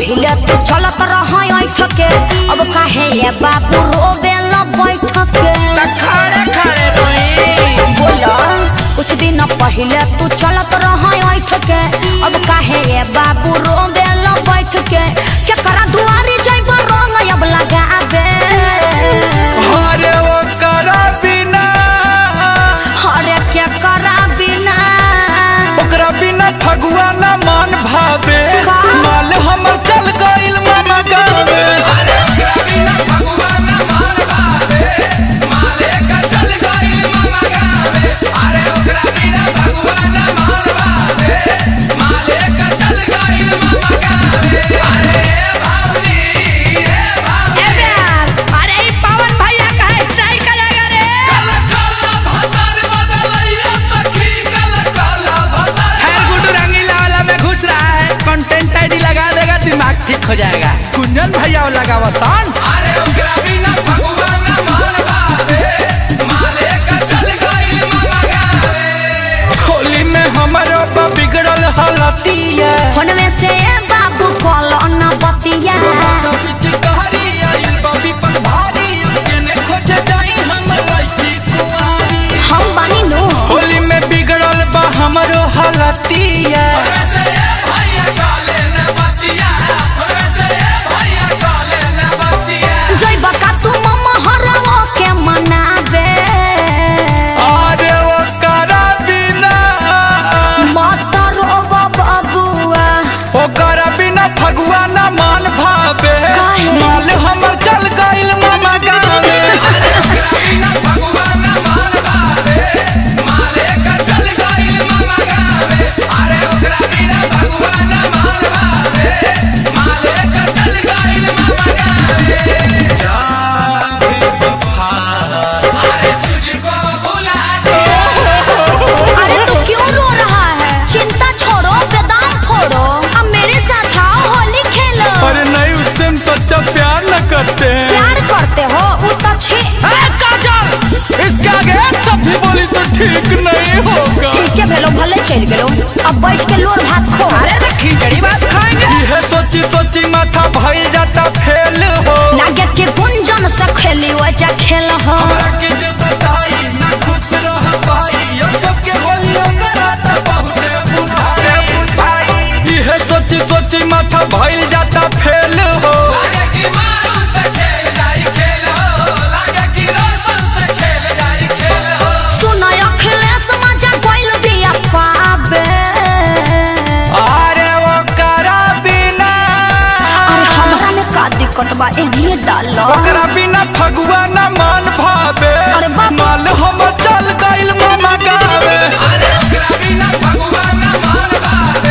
पहिले तू चलत रह ऐठ के अब काहे ये बाबू रोबे ल बैठ के त खड़े खड़े रोई बोला कुछ दिन पहिले तू चलत रह ऐठ के अब काहे ये बाबू रोबे ल बैठ के केकरा दुआरी जइब रंग अब लगाबे अरे वो करा बिना हरे केकरा बिना ओकरा बिना फगुआ ना मान भावे का? माल हमर चल गइल मामा गावे ए यार अरे ई पवन भैया कहे स्ट्राइक करेगा रे खैर गुड्डू रंगीला वाला में घुस रहा है कंटेंट आईडी लगा देगा दिमाग ठीक हो जाएगा कुंजन भैया वो लगा वसान होली में हमरो बा बिगड़ल हालतिया फोन में से बाबू कॉल न बतिया पिचकारी आइल बाबी पर भारी केने खोजे जाई हम लइकी कुआरी हम बानी नु होली में बिगड़ल बा हमरो हालतिया जय बका तू मम्मा हरवो के मनाबे अरे वो करा बिना मत रोब बबुआ ओकरा बिना फगुआ ना मान भावे काहे? माल हमर चल गइल मामा गावे अरे तू क्यों रो रहा है चिंता छोड़ो बेदाम फोड़ो अब मेरे साथ आओ होली खेलो अरे नहीं उससे हम सच्चा प्यार न करते हैं प्यार करते हो वो तो छी काजल इसके आगे सब भी बोली तो ठीक नहीं होगा ठीक है भेलो भले चल गेलो अब बैठ के लोर भात खो अरे तो खिचड़ी बात खाएंगे यह सोची सोची माथा भइल जाता फेल हो लागे के गुंजन से खेली वजह खेल हो के जो सताई ना खुश रह पाई अब सबके होली कराता बहुत बुझाई यह सोची सोची माथा भइल जाता फेल हो सुनो अखिलेश मजा कोइल बिया पाबे अरे वो करा बिना अरे हमरा में का दिक्कत बा एनिए डालो ओकरा बिना फगुआ ना मान भावे अरे बाप। माल हम चल गइल मामा गावे